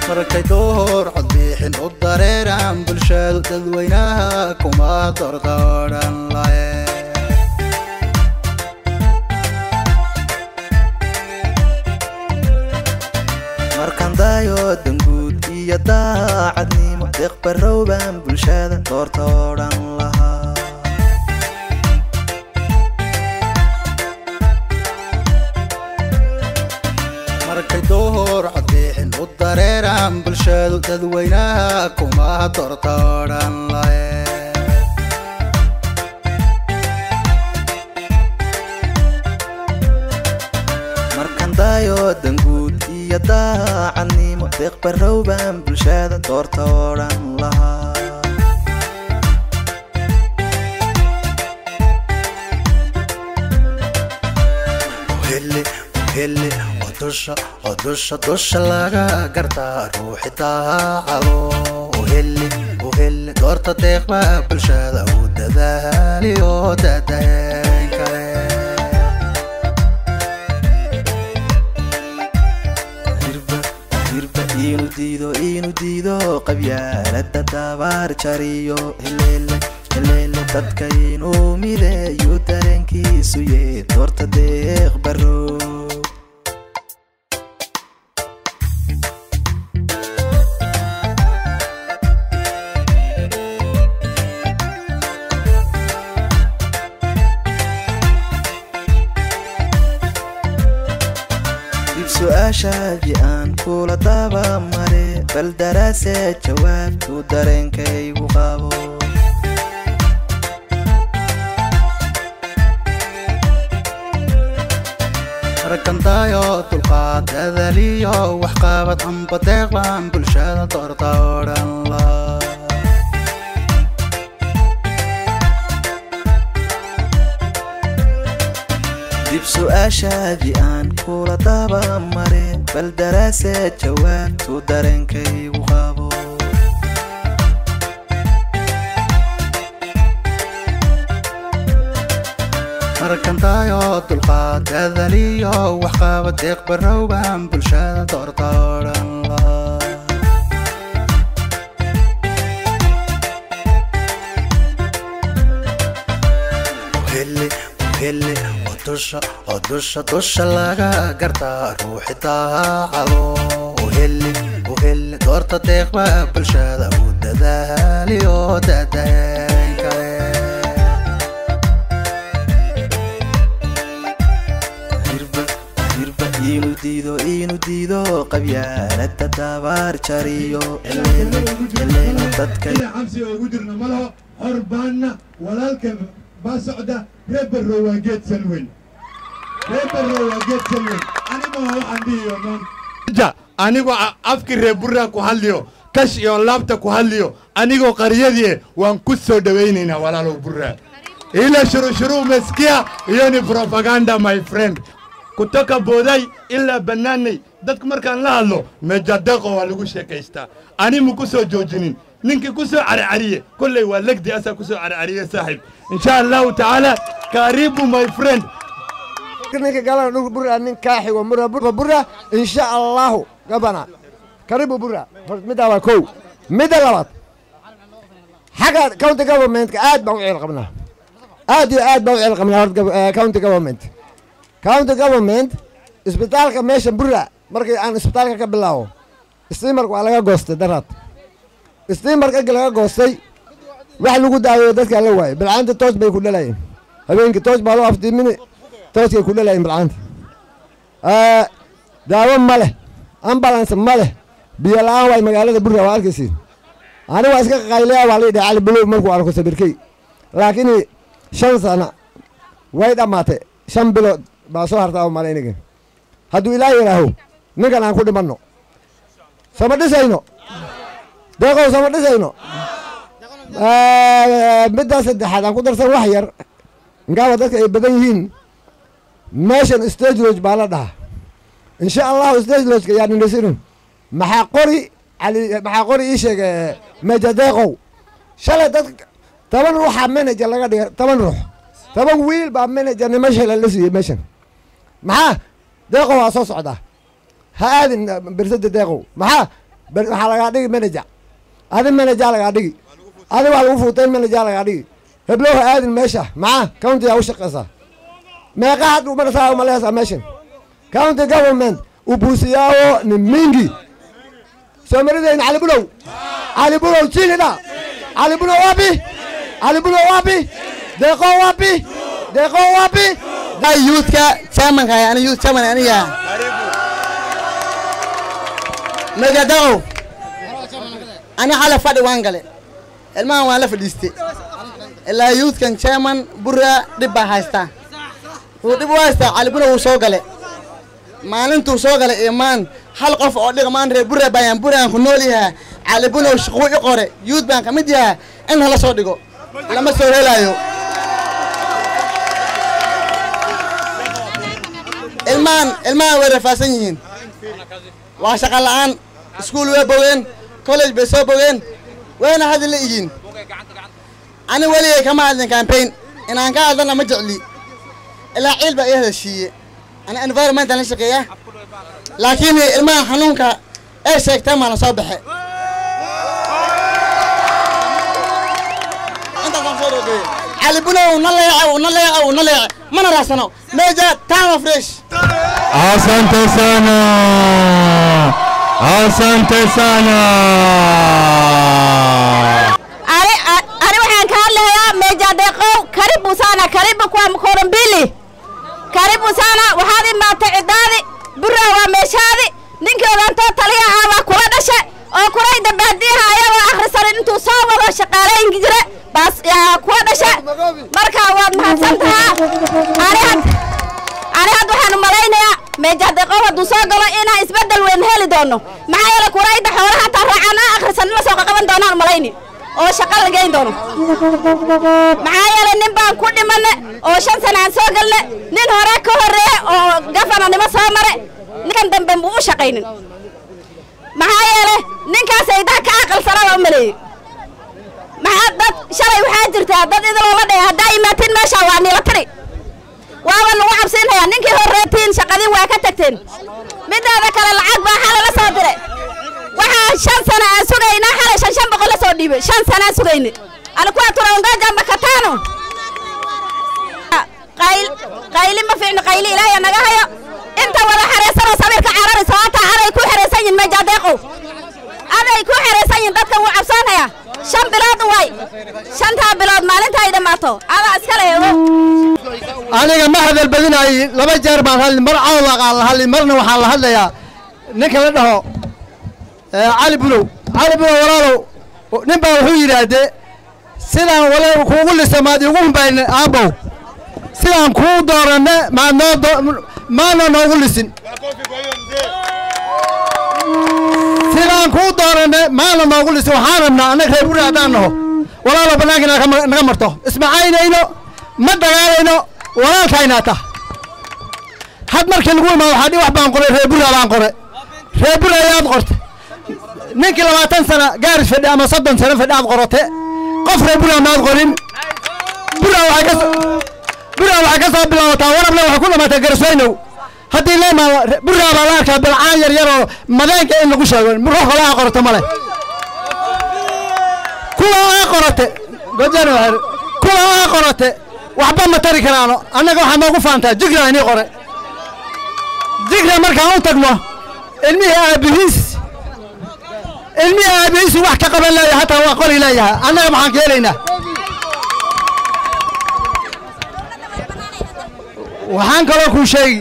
markay door codbixin u dareeraan bulshadu dadweynaha kuma dordodhan lahe markaan daayo danguud iyo daacadnimo deeqbarowbaan bulshada doorta odhan lahaa markay door codbixin u dareeraan bulshadu dadweynaha kuma doorta odhan lahe markaan daayo danguud iyo daacadnimo deeqbarowbaan bulshada doorta odhan lahaa uhele uhele oo dusha oo dusha dusha laga gartaa ruuxi daacado uhele uhele doorta deeqba bulshada u dadaali oo dadayn kale hirba hirba inu diido inu diido qabyaalada dabaar jariyo heleele heleele dadka inuu mideeyo dareenkiisu yee doorta deeq baro dib su-aashaadii aan kula daba mare bal daraase jawaabtu dareenkaygu qabo rakantaayo dulqaad dadaliyo waxqabad amba deeqlan bulshada doorta odhan la dib su-aashaadii aan kula daba mare bal daraase jawaabtu dareenkaygu qabo markantaayo dulqaad dadaliyo waxqabad deeq barowbaan bulshada doorta odhan la uhele uhele oo dusha oo dusha dusha laga gartaa ruuxi daacado uhele uhele doorta deeqba bulshada u dadaali oo dadayn kale hirba hirba inu diido inu diido qabyaalada dabaar jariyo heleele heleele dadka ila xabsiga ugu jirna ma laho xor baanna walaalka baa socda reer barrow waa geed salweyn reer barrow waa geed salweyn anima waxaan dhihiyo noon anigoo afki reer burraa ku hadliyo kash iyo laabta ku hadliyo anigoo qaryadii waan ku soo dhowaynaynaa walaalow burraa ile shurushuruu meskia iyo ni propaganda my friend kutoka booday ilaa bannaanay dadku markaan la hadlo mejadeeqo waa lagu sheekaystaa ani ma ku soo joojinin ninkii ku soo carcariye kolley waa legdi asaa ku soo carcariye saaxiib insha allahu tacaala karibu my friend ninka galana dhul bura nin kaaxigo mura bura bura insha allahu gabana karibu bura middaa waa kow midda labaad xagga county governmentka aad baan u ceel qabnaa aad iyo aad baan u ceel qabnaa horta eh, county government county government isbitaalka meesha bura markii aan isbitaalka ka bilaabo stiimarka waa laga goostay daraad stiimarka egi laga goostay wax lagu daaweeyo dadkaa la waayay bilcaanta toos bay ku dhalayeen habeenkii toos baa loo aftiimini tooskay ku dhalayeen bilcaanta daawo ma leh ambulance ma leh biyo la-aan waay magaalada bura waa arkaysiin ani waa iska qaylaya waa la yidhaha cali buluw markuu arko sabirkey laakiin shan sana way dhammaatay shan bilood baa soo hartaa malayniga hadduu ilaah yidhaaho ninkan aan ku dhimanno sama dhisayno deeqow sama dhisayno middaa saddexaad aan ku darsan wax yar inkaaba dadka ay badan yihiin meeshan stage lodge baa la dhahaa insha allahu stage lodgeka yaa nindhisinu maxaa qori cali maxaa qori ii sheega meja deeqow shalay dad toban ruuxaa manager laga dhigay toban ruux toban wiil baa manager nima shala la siiyey meeshan maxaa deeqow waa soo socdaa ha aadin bersada deeqow maxaa ber- waxaa lagaa dhigi manager adi manager lagaa dhigi adi wax lagu fuuteen manager lagaa dhigi heblow ha aadin meesha maxaa county aa u shaqaysaa meeqa had umarasaa umaleysaa meeshan county government ubuusiyaawo ni mingi soomaridayn cali bulow cali bulow chini dha cali bulow wapi cali bulow wapi deeqo wapi deeqo wapi youthka chairmanka ani youth chairman aniga magadaow ani xala fadhi waan gale ilmahan waan la fadhiistay ilaa youthkan chairman bura dhib baa haystaa wuu dhib u haystaa calibuna wuu soo gale maalintuu soo galay imaan hal qof oo dhiqmaan reer bura bayaan buraan ku nool yahaa calibuna shaquu i qore youth baan ka mid yahaa in hala soo dhigo lama soo helaayo ilmahan ilmahan way rafaasan yihiin waa shaqa la'aan iskuul way bogeen college bay soo bogeen wayna hadli la igiin ani weligay kama hadlin campaign inaan ka hadlana ma jecli ilaa ciil baa ii heshiiye ani environmentan la shaqeeya laakiin ilmaha xanuunka ee sheegtay maana soo baxe intaasaan soo dhogeeye cali bunow na leeca na leeca na leece mana raacsano meja time of fresh Asante sana. Asante sana. ani a- ani waxaan ka hadlahayaa meja deeqow karibu sana karibu kwa mkono mbili karibu sana waxaad imaatay cidaadi buraa waa meeshaadi ninkii odantoo taliya ahaa waa kula dhashe oo kulay dambaadiyaha ayagoo akhrisanin intuu soo wado shaqaalayn jire baas yaa kula dhashe marka waad mahadsan tahaa ani had ani had waxaan u malaynayaa meja deeqow hadduu soo galo inaan isbeddel weyn heli doono maxaa yeele kulayda xoolaha hataa raacaan aan akhrisanin la soo qaqaban doonaan u malayni oo shaqa la geyn doono maxaa yeelay nin baan ku dhimane oo shan sana aan soo galne nin hore ka horreeye oo gafananimo soo mare ninkan dambe muu u shaqaynin maxaa yeelay ninkaas aydaa ka aqalsana waa u maleeyey maxaa dad shalay waxaa jirtaa dad idiloo la dhaya haddaa imaatiin meesha waa niila tiri waaba lagu cabsiinhayaa ninkii horreetiin shaqadin waa ka tagteen mideeda kale lacag baa xalay la soo diray waxaa shan sana aan sugaynaa xalay shan shan boqol la soo dhiibay shan sana aan sugayne alikuwa tunaongoja makatano qayl qayli ma fiicno qayli ilaahay naga hayo inta wada xareysanoo sawirka cararayso hataa aday ku xereysan yihin mejadeeqow aday ku xereysan yihin dadkan wuu cabsoonaya shan bilood waay shantaa bilood maalinta ay dhammaato adaa iska leego aniga ma hadal badinaay laba jeer baan hadli mar cawlaqaan la hadli marna waxaan la hadlayaa ninka la dhaho ee, cali bulow cali bulow walaalow nin baa wuxuu yidhaahdee sidaan wala kuugu lisa maad igu humbayne aabow sidaan kuu dooranne maad noo do- maadna noogu lisin sidaan kuu dooranne maadna noogu lisin waxaan rabnaa annaga reer buri haddaan naho walaalow bannaanka inaad ka ma- naga marto ismacaynayno ma dagaalayno walaalkaynaa tah had markii lagu imaado waxaa dhi wax baan qoray reer bura baan qoray reer bura ayaad qorte ninkii labaatan sana gaaris fadhi ama soddon sano fadhi aad qorate qof reer bura maad qorin bura waxay ka so- bura waxay ka soo bilaabataa warable waxay ku dhamaataa garsweynow haddii la imaado re- bura baa la arkaa bilcaan yar yar oo madeenka in lagu sheego ruux kale aa qorato male kuwa aa qorate gojan kuwa aa qorate waxba ma tari karaano annaga waxaa noogu faantaa jigra inii qore jigra markaan u tagno ilmihii aabihiis ilmihii aabihiisu wax ka qaban leeyahay hataa waa qori leeyahay annaga maxaan ka helaynaa waxaan kaloo kuu sheegi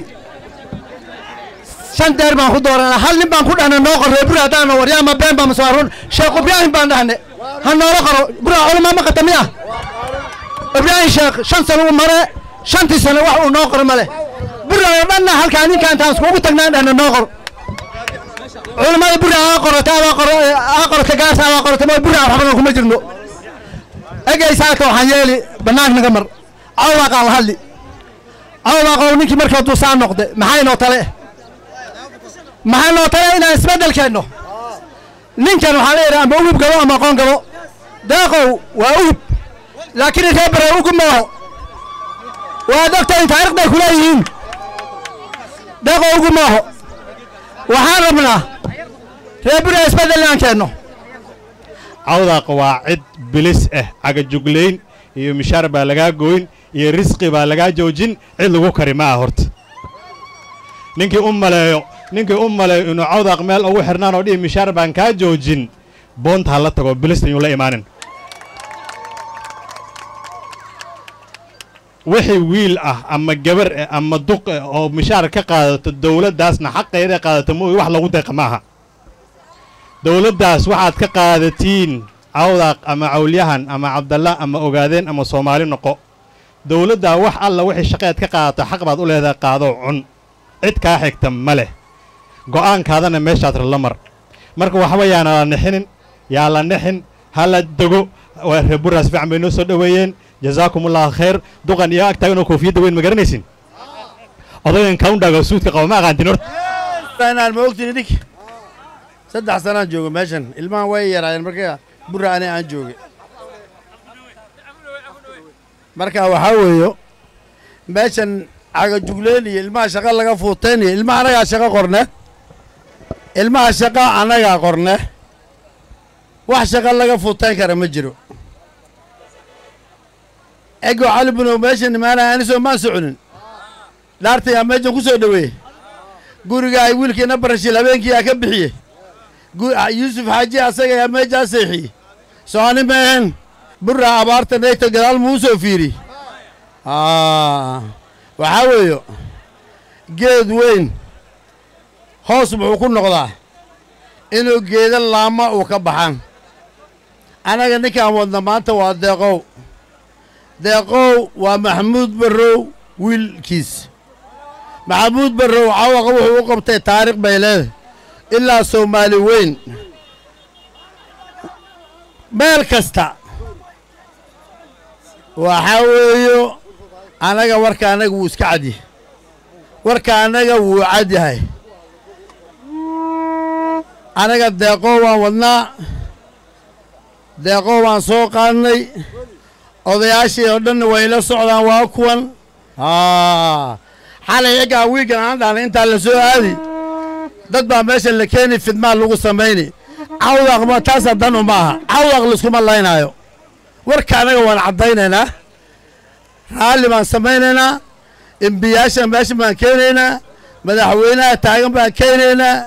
shan deer baan ku dooranaa hal nin baan ku dhahna noo qor reer buri haddaan noo waryaama been baa masaaruun sheekh ibraahim baan dhahne ha noola qoro bura culamaa ma qata miya ibraahim sheekh shan sano u mare shantii sano wax uu noo qoro male bura oo dhanna halkaa ninka intaan iskugu tagnaan dhahna noo qor culamada bura aa qorata abaa qoro aa qorata gaarsa abaa qorata ma bura waxbana kuma jirno egaysaaka waxaan yeeli banaank naga mar cawlaaqaan la hadli cawlaaqow ninkii markii hadduu saa noqde maxay noo tale maxaa noo tale inaan isbeddel keenno ninkan waxaa leeyahay ama ugub gabo ama aqoon gabo deeqow waa ugub laakiin reer bare ugub ma laho waad ogtahay taariikh bay ku leeyihiin deeqow ugub ma laho waxaan rabnaa reer bura isbeddel inaan keenno cawdaaq waa cid bilis ah cagajuglayn iyo mishaar baa lagaa goyn iyo risqi baa lagaa joojin cid lagu kari ma ah horta ninkii u maleeyo ninkii u maleeyo inuu cawdaaq meel ugu xirnaan oo dhihi mishaar baan kaa joojin boonta ha la tago bilista inuu la imaanin wixii wiil ah ama gabar ah ama duq ah oo mishaar ka qaadato dowladdaasna xaqeeda qaadato mooy wax lagu deeqa maaha dowladdaas waxaad ka qaadatiin cawdaaq ama cawlyahan ama cabdalla ama ogaadeen ama soomaali noqo dowladdaa wax alla wixii shaqeed ka qaadato xaq baad u leedahay qaadoo cun cid kaa xigta ma leh go'aankaadana meeshaad la mar marka waxba yaana la nixinin yaa la nixin ha la dego waa reer buraas fiican bay noo soo dhoweeyeen jazaakum allahu khayr duqan iyo ag taaganoo koofiyadda weyn ma garanaysin odagan kaundhaga suudka qaba ma aqaantin horta inaan ma ogtin idink saddex sanaan joogo meeshan ilmahan way yaraayeen marka bura ani aan jooge marka waxaa weeyo meeshan cagajugleen iyo ilmaha shaqa laga fuuteen iyo ilmaha annagaa shaqo qorne ilmaha shaqa annagaa qorne wax shaqa laga fuuteen kara ma jiro ego cali bunow meeshan imaanaya anisoo maan soconin dhaartay aa meeshan ku soo dhoweeye guriga ay wiilkiina barashil habeenkii aa ka bixiye yuusuf xaaji asaga yaa meejaa seexiyey soani meehen burra abaarta nayta gadaal muu soo fiiri waxaa weeyo geed weyn hoos muxuu ku noqdaa inuu geeda laama uu ka baxaan annaga ninkaan wadna maanta waa deeqow deeqow waa maxamuud barrow wiilkiis maxamuud barrow cawaqa wuxuu u qabtay taariikh bay leedahay ilaa soomaali weyn meel kasta waxaa weeyo annaga warka annaga wuu iska cadyahay warka annaga wuu cad yahay annaga deeqoo waan wadnaa deeqoo waan soo qaadnay odayaashii oo dhanna way ila socdaan waa kuwan xalay egaan wiigan aan dhahnay intaa la soo aadi dad baa meesha la keeni fidmaa lagu samayni cawdaq ma taasa dan uma aha cawdaq laiskuma laynaayo warka annaga waan caddaynaynaa raalli baan samaynaynaa embiyaasha meesha baan keenaynaa madaxweynaha taagan baan keenaynaa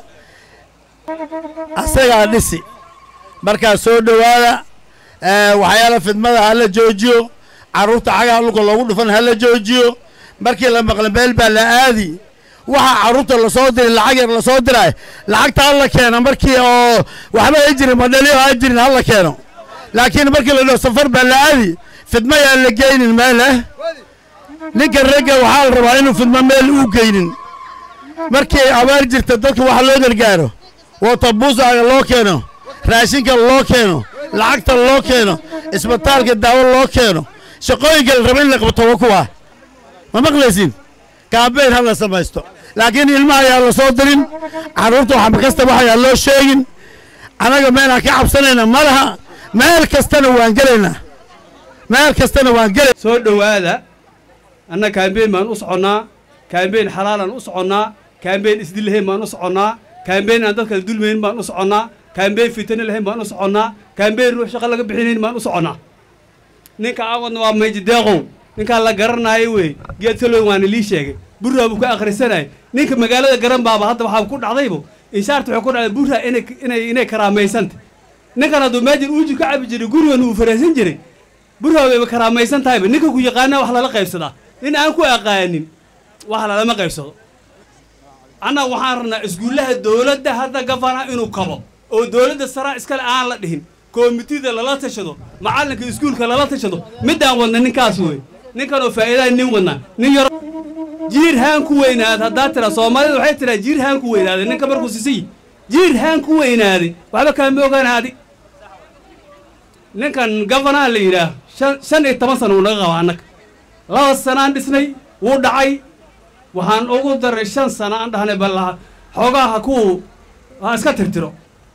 asagaa dhisi markaa soo dhowaada waxyaala fidmada ha la joojiyo carruurta xagaha dhulka loogu dhufan ha la joojiyo markii la maqla meel baa la aadi waxaa carruurta lasoo diray lacag yar lasoo diray lacagta hala keeno markii oo waxba ay jirin madhaliyo ha jirin hala keeno laakiin markii la dhaho safar baa la aadi fidmo yaan la geynin meeleh ninka ragga waxaa la rabaa inuu fidmo meel uu geynin markii ay abaar jirta dadka waxa loo gargaaro watabuusaaga loo keeno raashinka loo keeno lacagta loo keeno isbitaalka daawo loo keeno shaqooyinka la raba in la qabto waa kuwaa ma maqlaysin kaambeyn ha la samaysto laakiin ilmaha ayaa la soo dirin carruurta waxba kasta waxayaa loo sheegin annaga meelaan ka cabsanayna ma laha meel kastana waan gelaynaa meel kastana waan gelay soo dhowaada anna kaambeyn baan u soconnaa kaambeyn xalaalaan u soconnaa kaambeyn isdillahayn baan u soconnaa kaambeyn aan dadkala dulmayn baan u soconnaa kaambeyn fitano lahayn baan u soconnaa kaambeyn ruux shaqo laga bixinayn baan u soconnaa ninka aan wadna waa mayji deeqow ninkaan la garanaayo wey geed salow waana lii sheegay burraa buu ka akhrisanaya ninka magaalada garan baaba hadda waxaa ku dhacdaybo inshaarta waxay ku dhacday burraa inay inay inay karaamaysanta ninkan hadduu meejin uuji ka cabi jiray gurigan uu faraysan jiray burraa wayba karaamaysan tahayba ninka ku yaqaanaa wax lala qaybsadaa nin aan ku aqaanin wax lalama qaybsado annaga waxaan rabnaa iskuullaha dowladda hadda gafana inuu kabo oo dowladda saraa iskale aan la dhihin koomitida lala tashado macallinka iskuulka lala tashado midaan wadna ninkaas wey ninkan oo faa'iidaha nin wadna nin yaro jiir haan ku weynaada haddaa tira soomaalida waxay tiraa jiir haan ku weynaaday ninka markuu sisiy jiir haan ku weynaaday waxba kaama ogaanaadi ninkan gafanaha la yidhaah shan shan iyo toban sana uu naga qaba annaga laba sanaan dhisnay wuu dhacay waxaan ugu daray shan sana aan dhahnay bal xoogaha ku ha iska tirtiro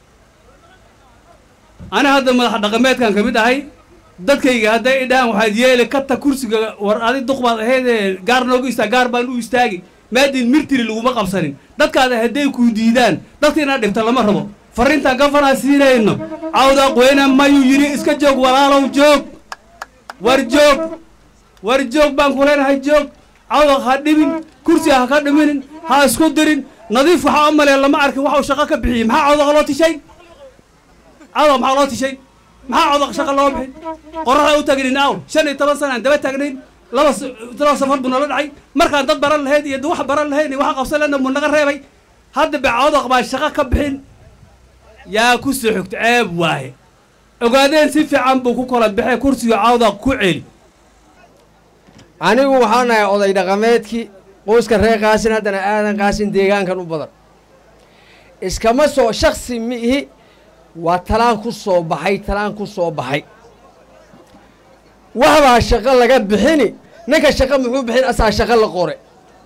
ani hadda madax dhaqameedkan ka mid ahay dadkayga hadday idhahaan waxaad yeeli kata kursiga war adi duq baad ahaydee gaar noogu istaa gaar baan u istaagi maadin mirtiri laguma qabsanin dadkaada hadday kuu diidaan dadka inaad dhibta lama rabo farriintaan gafanaa siinayno cawda qoyna mayuu yidhi iska joog walaalow joog war joog war joog baan ku leenahay joog cawda ha dhibin kursiga ha ka dhiminin ha isku dirin nadiif waxaa u maleeya lama arkin waxuu shaqo ka bixiyey maxaa cawdaqa loo tishay cawdaqa maxaa loo tishay maxaa cawdaqa shaqa loo bixin qorraxda u taagnin aw shan iyo toban sana aan daba taagnayn laba laba safar buu nala dhacay markaan dad baran lahayd iyo wax baran lahayn iyo wax qabsan lehna buu naga reebay hadda be cawdaq baa shaqo ka bixin yaa ku soo xogta ceeb waaye ogaadeen si fiican buu ku kala baxee kursiga cawdaq ku celi anigu waxaan nahay oday dhaqameedkii qoyska reer qaasin haddana aadan qaasin deegaankan u badan iskama soo shaksi miihi waa talaan ku soo baxay talaan ku soo baxay waxbaa shaqo laga bixini ninka shaqo muxuu bixin asaa shaqo la qore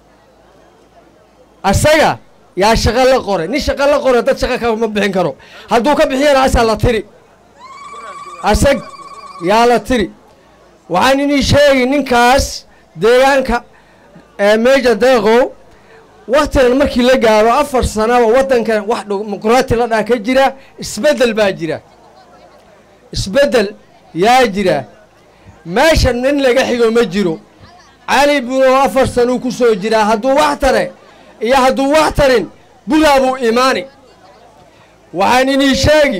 asaga yaa shaqo la qore nin shaqo la qore dad shaqo kama bixin karo hadduu ka bixiyana asaa la tiri asag yaa la tiri waxaan inii sheegi ninkaas deegaanka meja deeqow waktigan markii la gaaro afar sanaba waddankan wax dimuqraati la dhaa ka jira isbeddel baa jira isbeddel yaa jira meesha nin laga xigo ma jiro cali buno afar sanuu ku soo jiraa hadduu wax tare iyo hadduu wax tarin budaa buu imaani waxaan inii sheegi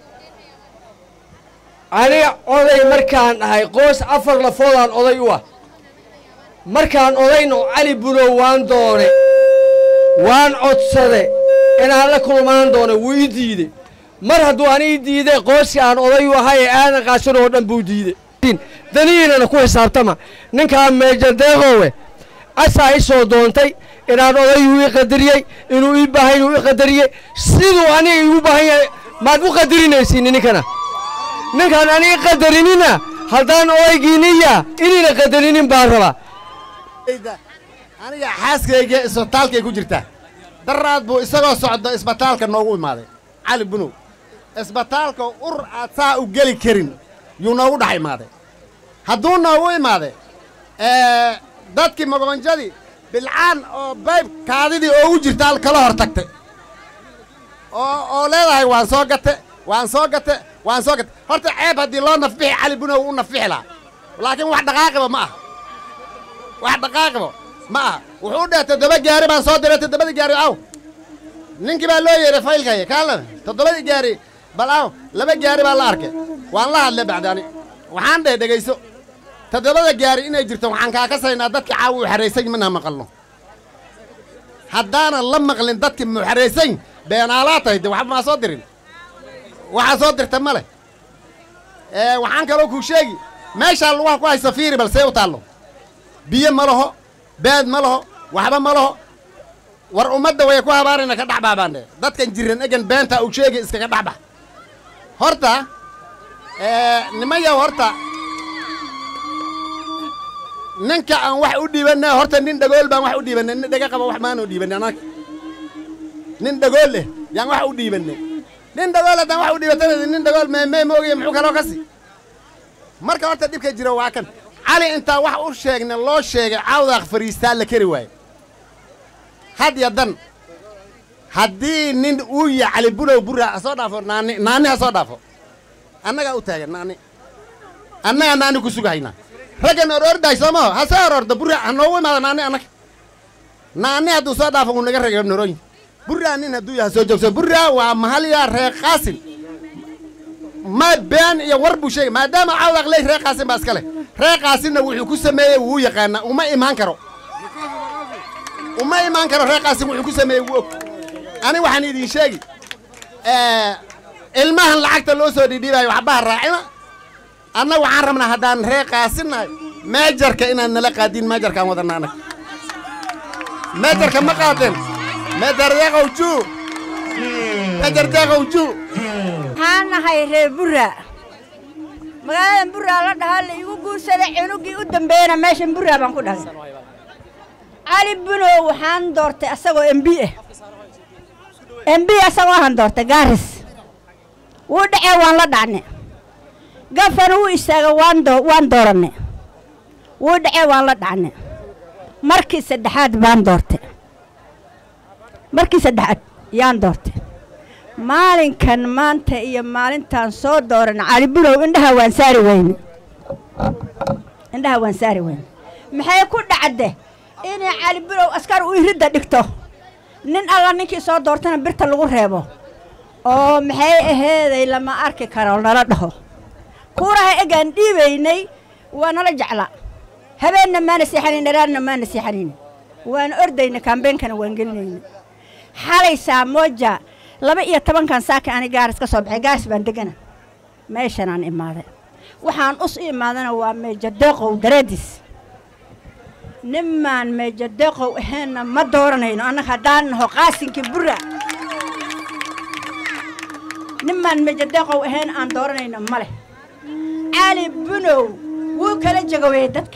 aniga oday markaan ahay qoys afar lafoodaan oday u ah markaan odayno cali bunow waan doone waan codsade inaan la kulmaan doone wuu ii diide mar hadduu an ii diide qoyskii aan oday u ahay ee aadan qaasin oo dhan buu diide danihiinana ku xisaabtama ninkaa meejadeeqowe asaa i soo doontay inaan odayuu ii qadariyey inuu ii baahan inuu ii qadariyey siduu aniga iigu baahan yahay maad u qadarinaysiin ninkana ninkaan aniga qadarinina haddaan odaygiiniya inayna qadarinin baan rabaa aniga xaaskayga isbitaalkay ku jirtaa daraad buu isagoo socdo isbitaalka noogu imaaday cali bunow isbitaalka ur aad saa u geli karin yuu noogu dhex imaaday hadduu noogu imaaday dadkii mogobanjadii bilcaan oo bayb kaadidii oogu jirta al kala hor tagtay oo oo leedahay waan soo gate waan soo gate waan soo gate horta ceeb haddii loo nafbixi cali bunow u nafbixi lahaa laakiin wax dhaqaaqiba ma aha wax dhaqaaqiba ma aha wuxuu dheh toddoba gaari baan soo diray toddobadii gaari aw ninkii baa loo yeedhay faylkaya kaala toddobadii gaari bal aw laba gaari baa la arkay waan la hadlay bacdaani waxaan dheh dhegayso toddobada gaari inay jirto waxaan kaa kasaynaa dadka caawa u xaraysan mana maqalno haddaanan la maqlin dadki muxaraysan beenaalaa tahay de waxba maa soo dirin waxaa soo dirta ma leh waxaan kaloo kuu sheegi meeshaa lugaha ku haysa fiiri bal see u taallo biyo ma laho beed ma laho waxba ma laho war ummadda way ku habaarayna ka dhexbaa baan dhe dadkan jiran egan beentaa uu sheegi iskaga dhexbax horta nimayaw horta ninka aan wax u dhiibanna horta nin dhagool baan wax u dhiibannay nin dhaga qaba wax maanu dhiibanay annaga nin dhagool leh yaan wax u dhiibannay nin dhagool haddaan wax u dhiibatana nin dhagool meemee ma ogaya muxuu kaloo kasi marka horta dhibka jira waa kan cali intaa wax u sheegna loo sheegay cawdaaq fariistaa la keri waaye had ya dan haddii nin uu ya cali bulow burra ha soo dhaafo naani naani ha soo dhaafo annagaa u taagan naani annagaa naani ku sugahaynaa raggan orordaay soomaho ha soo orordo burra ha noogu imaado naani annaga naani hadduu soo dhaafo uu naga reega norooyin burraa nin hadduu yaha soo joogso burraa waa mahalya reer qaasin ma been iyo war buu sheegay maadaama cawdaaq ley reer qaasin baa iska leh reer qaasinna wuxuu ku sameeyey wuu yaqaanaa uma imaan karo uma imaan karo reer qaasin wuxuu ku sameeyey wuu og ani waxaan idin sheegi ilmahan lacagta loo soo dhidhiibayo waxbaha raacina anna waxaan rabnaa haddaan reer qaasinnahay meejarka inaan nala qaadin meejarkaan wadanna annaga meejarka ma qaadeen meejardeeqow juu meejardeeqow juu waxaan nahay reer burra magaaladan burraa la dhahaa la igu guursaday cunugii u dambeeyana meeshan burraa baan ku dhalay cali bunow waxaan doortay asagoo emb ah emb asagoo ahan doortay gaaris wuu dhacee waan la dhacne gafana wuu istaaga waan doo waan dooranne wuu dhacee waan la dhacne markii saddexaad baan doortay markii saddexaad yaan doortay maalinkan maanta iyo maalintaan soo dooran cali bunow indhaha waan saari weyne indhaha waan saari weyne maxay ku dhacde inay cali bunow askar u iridda dhigto nin alla ninkii soo doortana birta lagu reebo oo maxay aheeday lama arki karo nala dhaho kuuraha egaan dhiibaynay waa nala jecla habeenna maana seexanayn dharaarna maana seexanayn waan ordayna kaambeenkana waan gelinayna xalay saamoja laba iyo tobankan saaka ani gaaris ka soo baxay gaaris baan degana meeshanaan imaaday waxaan us u imaadana waa meejadeeqow daraadiis nimaan meejadeeqow aheenna ma dooranayno annaga haddaan naho qaasinkii bura nimaan meejadeeqow ahayn aan dooranayno ma leh cali bunow wuu kala jagoweyey dadka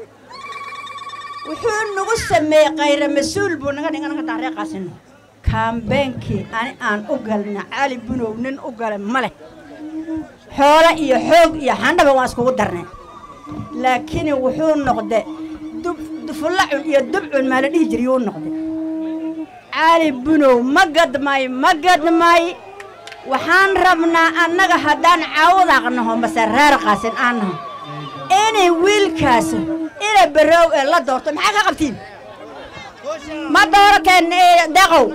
wuxuu nagu sameeyey khayra mas-uul buu naga dhig anaga daariiqaasino kaambeenkii ani aan u galna cali bunow nin u gala ma leh xoolo iyo xoog iyo xandhaba waan iskugu darnay laakiin wuxuu noqde dufullacun iyo dubcun maa la dhihi jir yuu noqde cali bunow ma gadmay ma gadmay waxaan rabnaa annaga haddaan caawadaaq naho mase reer qaasin aan naho inay wiilkaas ina baroow ee la doorto maxaa ka qabtiin ma doorateen deeqow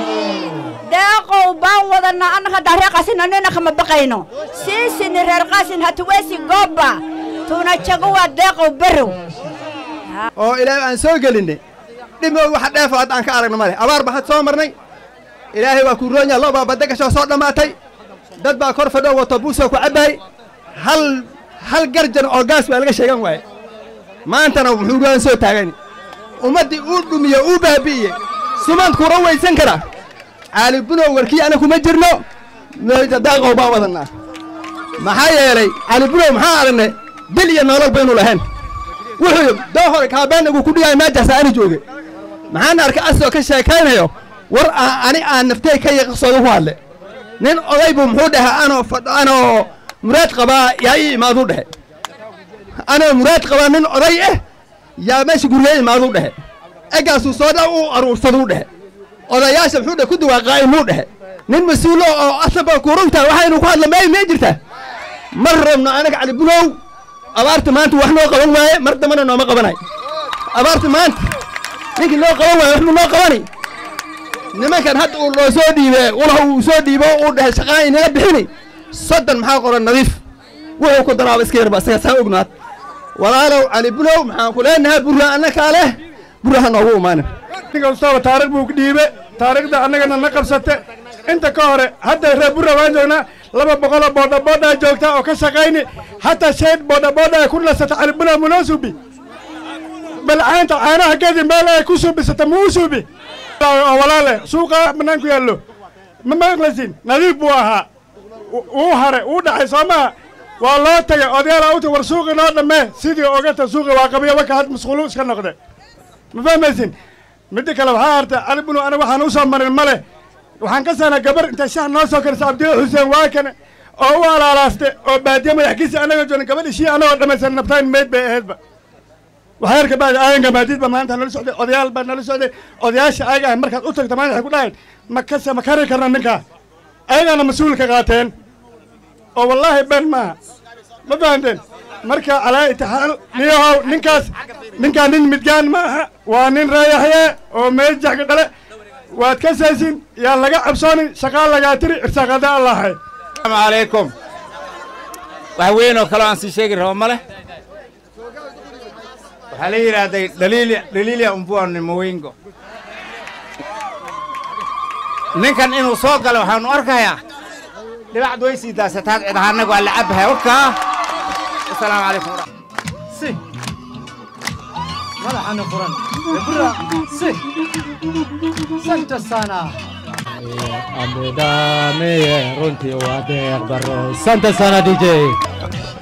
deeqow baan wadanaa annaga daaree qaasin anina kama baqayno siisini reer qaasin hatuweesi goobba tuna jago waa deeqow barow oo ilaahay aan soo gelinay dhimoog waxa dheefo hadda aan ka aragno male abaar baa had soo marnay ilaahay waa kuu roon yaha lo baa badda gashoo soo dhammaatay dad baa kor fadhoo wato buusoo ku cabbaay hal hal garjan oo gaas baa laga sheegan waaye maantana wuxuu roon soo taagani ummaddii uu dhumiye uu baabi'iye sumaan kuura weysan kara caali bunow warkii ana kuma jirno meeja daaqow baan wadannaa maxaa yeelay cali bunow maxaa aragnay dil iyo nolol baynu lahayn wuxuu doo hore kaabeenagu ku dhigaay meejaas aani jooge maxaan arkay asoo ka sheekaynayo war ani aan naftey ka yaqsooda ku hadle nin oday buu muxuu dhahay anoo fadho anoo muraad qabaa yaa ii imaaduu dhehe anoo muraad qabaa nin oday ah yaa meesha guriga imaaduu dhehe eggaasuu soo dha u aruursaduu dhehe odayaasha muxuu dhahe ku dawaaqaa'imuu dhehe nin mas-uulo oo asaba kurugtaa waxaynu ku hadla may may jirtaa mar rabno anaga cali bunow abaarta maanta wax noo qaban waaye mar dambana nooma qabanay abaarta maanta ninkii noo qaban waaye wax mu noo qabani nimankan hadda uu loo soo dhiibe ulaha uu soo dhiibo uu dhahay shaqaan inaga bixini soddon maxaa qoran nadiif wuxuu ku daraaba iska yarba isaga saa ognaad walaalow cali bulow maxaan ku leenahay burra annakaa leh burra ha noogu imaanin ninka ustaaba taariikh buu dhiibe taariikhda annagana na qabsate inta ka hore hadda reer burra waan joognaa laba boqoloo boodhaboodaa joogtaa oo ka shaqayni hataa shayd boodhabooda ay ku nasata cali bulow munoo suubi bal caanta caanaha gedi meel ay ku suubisata muu suubi oo walaale suuqa bannaan ku yaallo ma maqlaysin nadiif buu ahaa uu hare uu dhacay soo maha waa loo tagay odayaala u tag war suuqi noo dhammee sidii ogata suuqi waa qabiyo waka had masquulu iska noqde ma fahmaysin midda kale waxaa hartay cali bunu aniga waxaan u soo marin ma leh waxaan ka sahnaa gabar intay shax noo soo karisa abdiyo xuseen waakane oo u alaalaaste oo baadiye madaxkiisa annaga joogna gabadhi shii annagoo dhammaysan nabtaan meyd bay ahaydba waxyar ka bacdi aayanka maadiid baa maanta nala socday odayaal baa nala socday odayaasha ayaga ah markaad u tagto maanta waxay ku dhahayn ma kase ma kari karna ninkaa ayagaana mas-uulka qaateen oo wallaahi ben maaha ma fahanteen marka calaa itixaal niyahow ninkaas ninkaa nin midgaan ma aha waa nin reeyaxye oo meejaxka dhale waad ka saysin yaa laga cabsoonin shaqaa lagaa tiri irsaaqada allahay asalaamu calaykum wax weyn oo kaloo aan sii sheegi rabo ma leh waxaa la yidhaahday dhaliilya dhaliilya umbuani mawingo ninkan inuu soo galo waxaanu arkayaa dhibacdu way sii daasataad cid ahaanagu waa la cabbahay warkaa asalaamu calaykum si madaxana furan ebra si santa sana amidameye runtii waa deeq daro santa sana dj